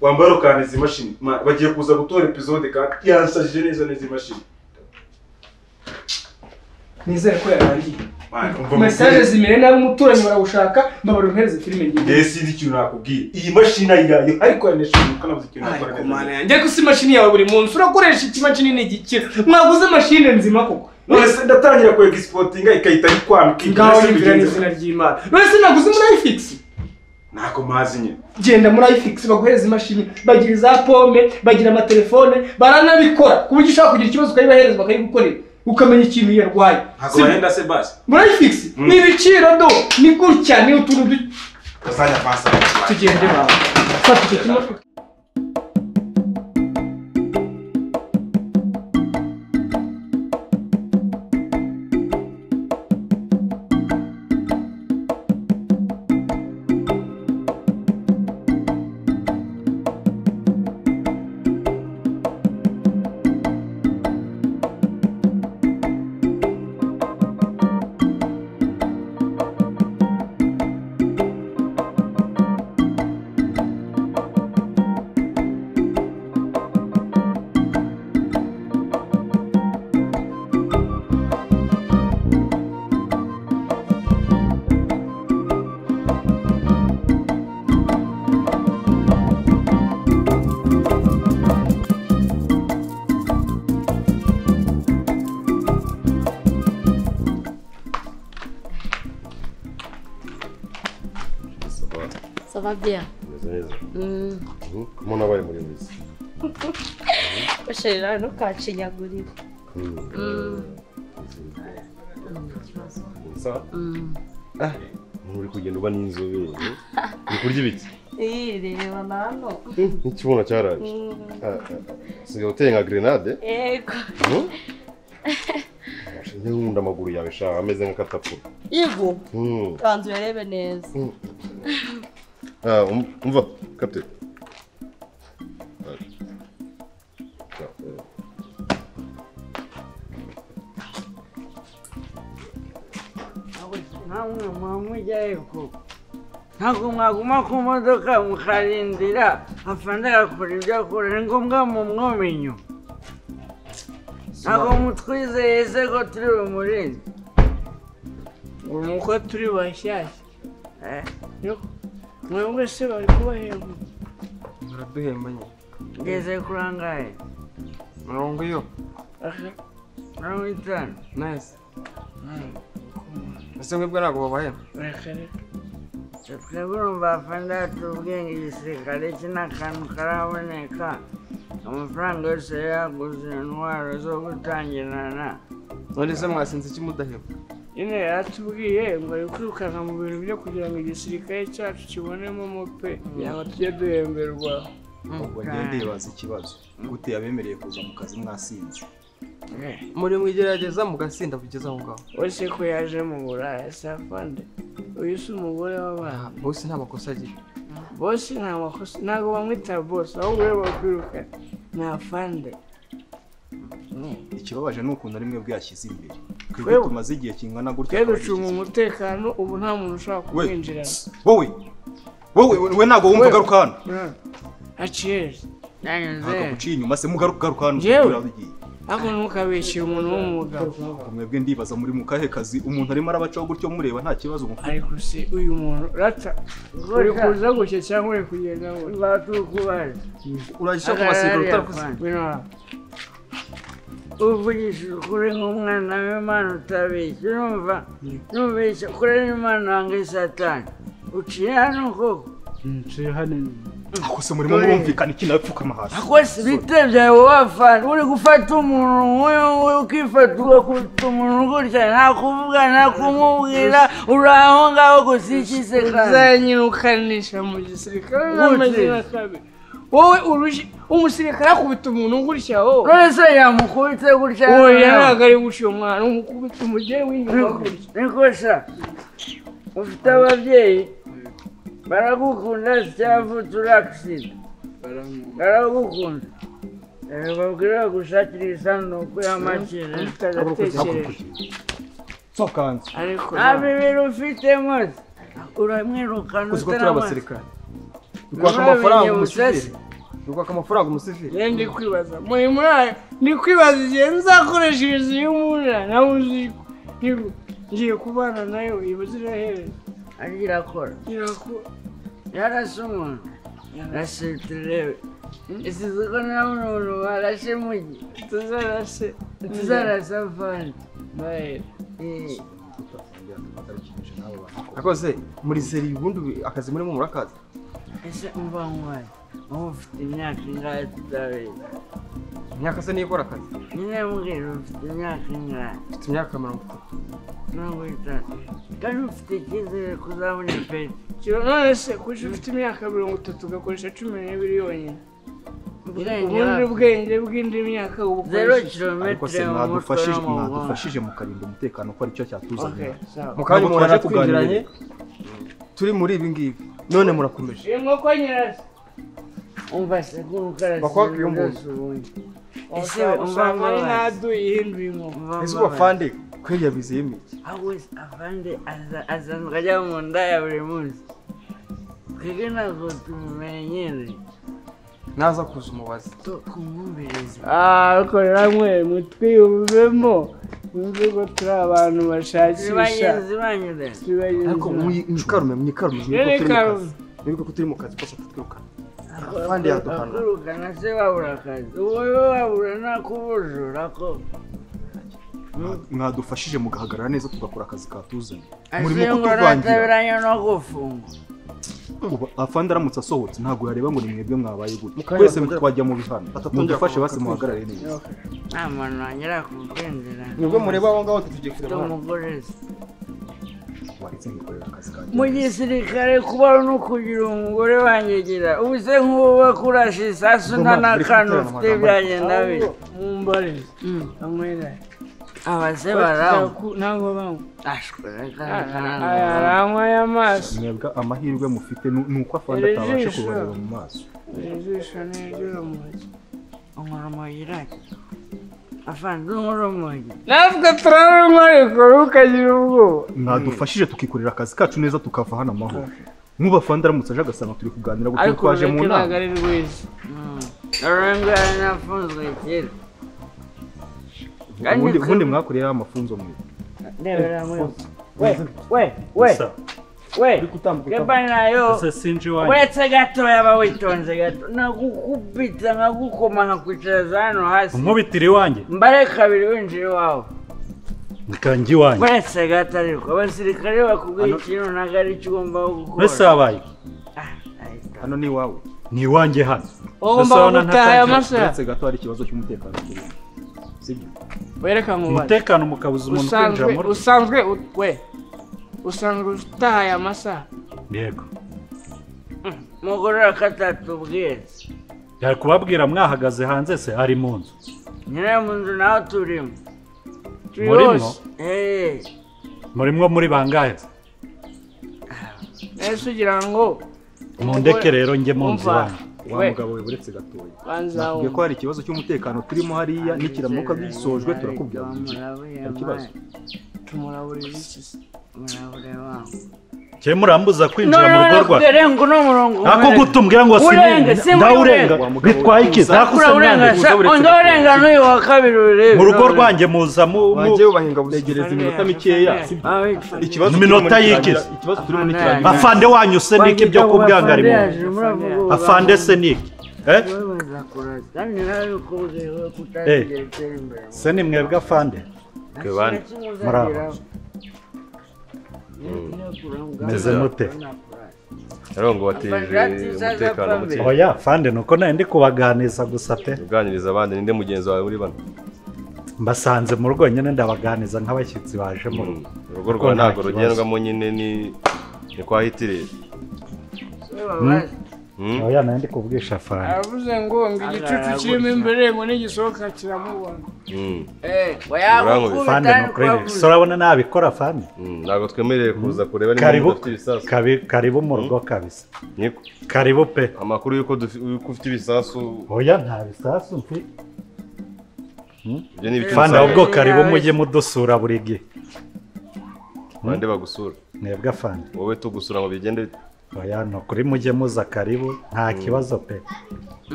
wambara ukahana izi mashini Ma- bagiye kuza gutora epizode kandi yansajije neza neza imashini nizere ko yarangiye Mana, umva mesaje mukuru. zimere nabi umuturanyi barawushaka mbabara umpereze filime ngiye Njyewe sinzi ikintu nakubwira iyi mashini ayiyayo ariko yaneshejwe kanabuze ikintu nakora ariko neza. mana yanjye ko si imashini yawe buri munsi urakoresha ikimashini n'igikira mwaguze mashine nzima koko none se ndatangira ku egisipotinga ikahita yikwambika ngaho yibwira n'izina ry'imana none se naguze muri ayifigisi ntako mazi nyine genda muri ayifigisi baguhereza imashini bagira iza pome bagira amatelefone baranabikora ku buryo ushobora kugira ikibazo ukayibaheza bakayigukorera ukamenya ikintu yarwaye ntabwo Si- bahenda se basi muri ayifigisi Mm. ni ibiciro do ni gutya ni utuntu du- uzajya pasa tugende bawe fata icyo kimodoka Ça va bien. Mm. umuntu abaye muri wese Basharira ntukacinyagurire. Mm. uri kugenda uba n'inzobere uri kurya ibiki Iyi reba na hano. n'ikibuno cyaraje Mm. Ah, ah, ah. usigaye uteye nka grenade Yego. Mhm. Ashinzwe nkunda amaguru yawe shaha ameze nk'akatapura Yego. Mhm. Banza urebe neza. Ah, um- umva kapte namwe mwamujyayo koko ntabwo mwaguma ku modoka mukarindira afande agakora ibyo akora ni ngombwa mumwome inyuma ntabwo mutwizeye se ko turi bumurinde nuko turi bashyashya Eh, mwebwe se bari kubahemba baraduhemba nyine ngeze kuri angahe mirongo iyo mirongo itanu nayisi ese mwebwe ntabwo babahemba reka reka twebwe urumva afande yacu ubwenge igisirikare cye ni akantu karaboneka amafaranga yose yari yaguze intwaro zo gutangirana none se mwasinze iki mudahemba nyine yaratubwiye ngo ari kwirukana mu bintu byo kugira ngo igisirikare cyacu kibonemo mo pe yaba tujye duhemberwa ubwo ngende yibaza ikibazo gute yabemereye kuza mu kazi mwasinze Eh, muri mwigerageza mugasinda kugeza aho ngaho we se ko yaje mu buraya se afande uyu si umugore w'abana bose nta makosa agira bose nta makosa ntabwo bamwita bose ahubwo we bakwirukana ni afande ikibabaje ni ukuntu ari mwebwe yashyize imbere twebwe Twebwe? tumaze igihe kingana gutya twe ducunga twashyize- umutekano ubu nta muntu ushobora We, kumwinjirana wowe wowe we ntabwo wumva We. ugaruka hano aciyeri ntabwo nanyuze aguciye inyuma se mugaruka ugaruka hano Njyewe? turabigiye ariko ntukabeshyire umuntu w'umugabo Ubwo mwebwe ndibaza muri mu kahe kazi umuntu arimo arabacaho gutyo mureba nta kibazo mufite ariko se uyu muntu rata uri kuza gushya cyangwa uri kugenda ngo batukubaye urajya agarara kubasiga ariya fana. bino uvugisha ukuri nk'umwana w'imana utabeshya urumva nubeshya kuri imana wanga satani uciye hano koko ntuye hano ako se murimo murumvikana iki nawe pfukama hasi akose ibite byawe wafana uri gufata umuntu nk'uyu nguyu ukifata ugakubita umuntu gutya nta kuvuga nta kumubwira uri aho ngaho gusa ikise kandi uzanyirukanisha mu gisirikare n'amazina kabi wowe urushyi umusirikare akubita umuntu gutya wowe none se yamukubitse gutya oya ntabwo ari gutya uwo mwana umukubita umugeri w'inyuma gutya nikosa ufite ababyeyi baragukunda cyavutse uragisida baragukunda Eh, babwira gushakira isanduku y'amakere utagatekereje sokanze ariko nta bibiri ufite mose uramwirukana uzi ko turi utarama- abasirikare dukwaka None amafaranga ubinyibutse umushoferi se? ni ukwaka amafaranga umusivili rero ndi kwibaza muri muri ndi kwibaza igihe nzakoresha inzu y'umura nawe uziko Ngiye- ngiye kubana nayo iba zirahereza ariko irakora irakora yarashe umuntu yarashe turebe isize ko nta muntu warashe mugi tuzarase tuzarasa avandi Bae. Eh, akoze muri seri ubundi ubu- akazi murimo murakazi ese umva nkwaye wowe ufite imyaka ingahe tutabera imyaka se niyo ikora akazi nyine mbwira ufite imyaka ingahe mfite imyaka mirongo itatu mirongo itanu kandi ufite icyizere ko uzabona ipeti Kiro- none se kuki ufite imyaka mirongo itatu ugakoresha cumi n'ibiri yonyine ubwenge ubundi bwawe. bwenge bw'indi myaka zero ubukoresha ariko se kilometero mu mutwe mwadufashije no mu mugongo mwadufashije mukarinda umutekano ko aricyo cyatuzaniye mu kanya Ntabwo umuntu aje twaje kuganira. twinjiranye turi muri ibi ngibi none murakomeje inkoko nyirasi umva se nk'ukarasi Bakobwa iyo mbuzi. ubundi ese we umva usanga ari mbabazi ntadu ihinduye inkoko umva ese mbabazi. ubafande kwiriya bizeyemo iki ahubwo se afande aza- asanzwe ajya mu nda ya buri munsi twebwe ntabwo tumumenyereye naza kuza umubazi tu- tumwumvirize ariko namwe mutwiyumvemo mwumve ko turi abantu bashakisha zibanyize zibanyure turi bagenzi ariko bawe. mwikarume mwikarume Rero ikarume. mwibuke ko turi mu kazi kose tutwirukana afande yaduhana akurukana se babura akazi ubu we babura nakubujura ko mwadufashije mugahagarara neza tugakora akazi katuzanye murimo ase ngo kutuvangira nataberanye no gufungwa Ubu afande aramutse asohotse ntabwo yareba ngo ni mwebwe mwabaye gutya kanya twese batongera- twajya mu bihano batatongera mudufashe basi kugaruka muhagarare neza nta muntu wongera kubwendera nibwo mureba aho ngaho tugiye kureba hano umugore se waretse nkikorera akazi kanjye mu gisirikare kubaho no kugira umugore wanyegera ubu se nk'ubu bakurashe isasu nta n'akantu ufite byagenda biri mumbarize amwera abase baramu ntabwo banywa ashwe aranywa y'amaso mwebwe amahirwe mufite ni ni uko afande Iri atabasha jisho. kubareba mu maso ijisho n'iryura mu ntoki umurumogi irake afanze umurumogi natwe turaranywa ariko ntukagira ubwoba mwadufashije tukikorera akazi kacu neza tukava hano amahoro nk'ubu afande aramutse aje agasanga turi kuganira gusa ariko twaje mu urureke ntabwo nama ari rwiza ururenge yari nafunzwe kera kandi ubundi twe- ubundi mwakoreyeho amafunzo mwe ndebera muri we we we we reba nayo uretse gatoya aba witonze gato nagukubita nkagukoma nkakwicaza hano hasi nkubitira iwanjye mbare kabiri winjira iwawe nkanjye iwanjye uretse gato ariko abasirikare bakubwiye ikintu ntabwo ari cyo ugomba gukora mbese habaye Ah, ahita. hano ni iwawe ni iwanjye hano ugomba Ndasabana gutaha aya ntatangira. masaha uretse gato hari ikibazo cy'umutekano kirimo sibyo wereka mu bana umutekano mukabuza umuntu kwinjira usanzwe muri usanzwe u- we usanzwe utaha aya masaha yego mugorora katatubwiye yari kubabwira mwahagaze hanze se ari mu nzu nyirayo mu nzu naho turimo turi murimo hose Eh, murimo muri bangahe se? ese ugira ngo mundeke rero njye mu nzu umva, iwanjye wa we mugabo we uretse gatoya banza nakubwiye ko wumva hari ikibazo cy'umutekano turimo hariya n'ikiramuka gisojwe turakubwira tuti, Murabure nta kibazo tumuraburira iki se murabure wangu. cye murambuza kwinjira mu rugo None rwacu kurenga uno murongo ako umenetse. gutumbwira ngo Urenge, si si muri ndawurenga urenge. Wa mugabo bitwaye iki uza- nakuse Urawurengasha, undi urenga n'uyu wa kabiri urebe. mu rugo rwanjye muza mu- mu- bagiye bubahinga busa ntegereza iminota mikeya Ah, witwa- ikibazo Mu minota turimo y'iki? n'ikirangira- ikibazo turimo n'ikirangira afande wanyu se niki byo Wanjye kubwangara afande imuntu yaje, muravuga ubu afande bantu. se niki eh Babaza kurasa. Kandi nawe ukubwiye wowe Eh. kutazigera utera imbere. se ni mwebwe afande Nta bane. kintu Muraho. kimuzageraho. Iyo kuranga- Meze mute? ngo wateje umutekano muke oya afande nuko nari ndi kubaganiza gusa pe uganiriza abandi ninde mugenzi wawe muri bano mbasanze mu rugo nyine ndabaganiza nk'abashyitsi baje mu rugo urugo Kuko rwawe nta ntabwo kibazo. rugendwamo nyine ni ni kwa hitirere Se babaza. Hmm? oya nari ndi kubwisha afande aravuze ngo ngo igicucu Agaragura kirimo gusa. imbere ngo nigisohoka kiramubona Hmm. Eh, wayakukubita afande ariko nukurere wavuze. urabona nabikora afande Hmm. ntabwo twemerewe kuza kureba niba karibu udafite ibisasu kabi- karibu mu rugo kabisa niko karibu pe amakuru y'uko dufi- y'uko ufite ibisasu oya nta bisasu mfi ibyo ni ibiki afande Fanda bisasu ahubwo karibu mujye mudusura buri gihe bande bagusura mwebwe afande wowe tugusura ngo bigende bite? oya nukuri mujye muza karibu nta kibazo pe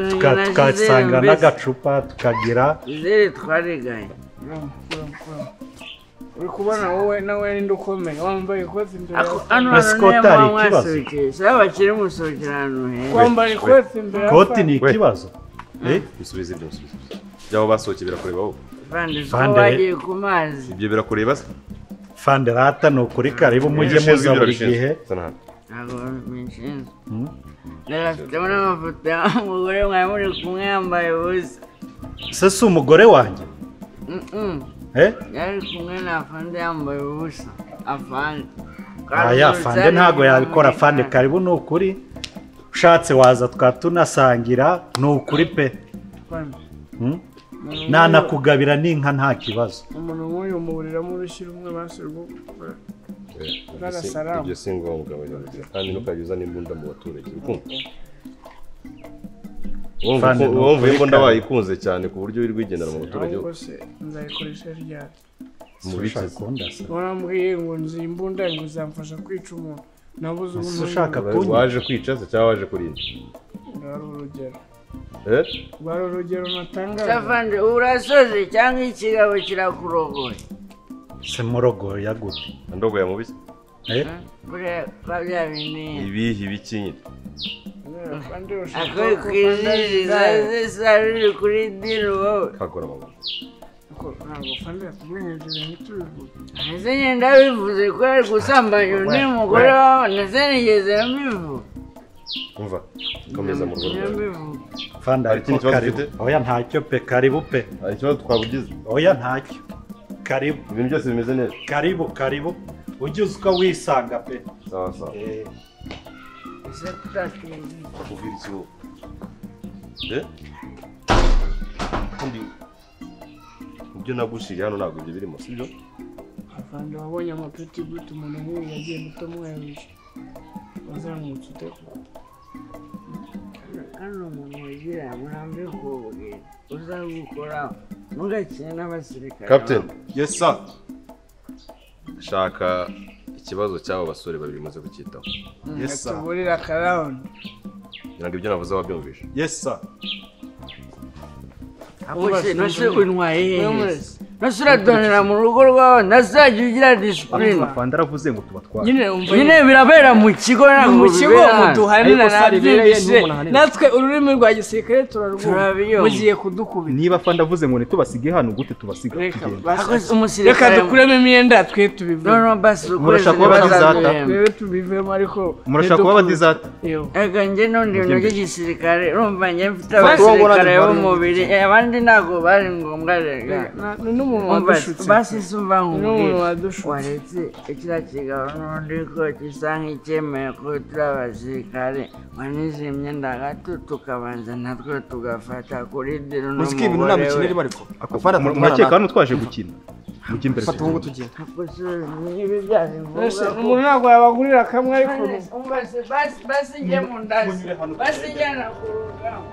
Tuka- tukasanga n'agacupa tukagira izere twareganye uri kubona wowe nawe ninde ukomeye wambaye ikoti imbere ako yawe hano Ese hantu kote niyo hari mpamvu ikibazo? mwasohokeye sabe bakiri musohokera ahantu heza wambara ikoti imbere yawe koti ni ikibazo bisubize ibyo bisubize byabo basohokeye birakureba wowe vande uko Vande- bagiye ku mazi ibyo birakureba se fanderata ni ukuri karibu mujye Ushinzwe muza ibyo buri babishinzwe. gihe Sana hano. ntabwo binshinzwe Hmm? rero afitemo n'amafoto y'umugore mwari muri kumwe yambaye ubusa se si umugore wanjye Mm-mm. eh? yari kumwe na afande yambaye ubusa afande aya fande ntabwo yabikora fande karibu ni ukuri ushatse waza twaba tunasangira ni ukuri pe Hmm? nanakugabira n'inka nta kibazo umuntu nk'uyu umuburiramo urushyira umwe basi rwo Ibyo si- Salamu. ibyo si ngombwa abanyarwanda kandi ntukajya uzana imbunda mu baturage urukundo Fande, ni wumva ukuri imbunda kandi. wayikunze cyane ku buryo uri rwigendera mu baturage ahubwo se nzayikoresha ryari mubitse Ushaka se? warambwiye ngo nzi imbunda ngo zamfasha kwica umuntu nabuze Ese ubu ushaka kunywa waje kwica se cyangwa waje kurinda bari urugero Eh? bari urugero natangaza afande urasoze cyangwa ikigabo kirakurogoye se murogo yagute ndogoya mubitse eh? buriya kwa bya bintu ibihi biki nyine kandi ushaka akoye ko ku fanda ijisho yigaya. zisa riri kuri dini wowe kakora amaguru Ko ntabwo fanda yatumwenyegere ntitubivuge ndetse nyenda bivuze ko yari gusambanya undi mugore wawe ndetse nigeze mbivuga umva komeza mu rugo rwawe mbivuga fanda Hari ikindi ariko kibazo karibu ufite? oya ntacyo pe karibu pe hari ikibazo twabugize oya ntacyo karibu ibintu byose bimeze neza karibu karibu ujye uzi uko wisanga pe sawa sawa Eh, ese tutatwiye kuvira ikibuga Eh? Kandi ibyo nagushiriye hano ntabwo ibyo birimo sibyo afande wabonye amapeti gute umuntu nk'uyu yagenda utamwebuje wazamutse ute hano umuntu wagira murambi kubuge uzagukora mugakine n'abasirikare captain Yes sir. shaka ikibazo cy'abo basore babiri umaze kucyitaho Yes sir. tuburira akarawundi kugira ngo ibyo navuze wabyumvishe Yes sir. Ose, nose untwaye hehe nose uradonera mu rugo rwawe ndazajya ugira disipurine fanda aravuze ngo tubatware nyine wumva nyine birabera mu kigo ntabwo mu kigo bibera hano. muduhanira Ariko sare ibereye nabyibishe n'umuntu ahanira. natwe ururimi rwa gisirikare turarwumva Turabiyumva. mugiye kudukubita niba fanda avuze ngo ntitubasige hano gute tubasiga reka tugenda Ako basi. reka umusirikare dukuremo imyenda twe tubive no no basi ukwezi Murashaka kuba badizata? ntibazaduremba twebwe tubivemo ariko murashaka kuba badizata Yo. ega njye n'undi bintu by'igisirikare urumva njye mfite Basi. abasirikare b'umubiri abandi ntabwo bari ngombwa rega Na- ni n'umuntu Umva, wadushutse basi si umva ni n'umuntu nkubwira wadushutse waretse kiriya kigabo n'undi ko gisa nk'icyemeye ko turi abasirikare wanize imyenda gato tukabanza natwe tugafata kuri diro Uzi ko ibintu nta n'umugore mikino we irimo ariko. Fanda, murakeka hano twaje gukina mujye imbere Fata ubu tugenda. Ako si ibi byari ngombwa Mbese ko- umuntu ntabwo yabagurira kamwe ariko Basi- basi- basi njye mu ndazi basi njyana ku rugamba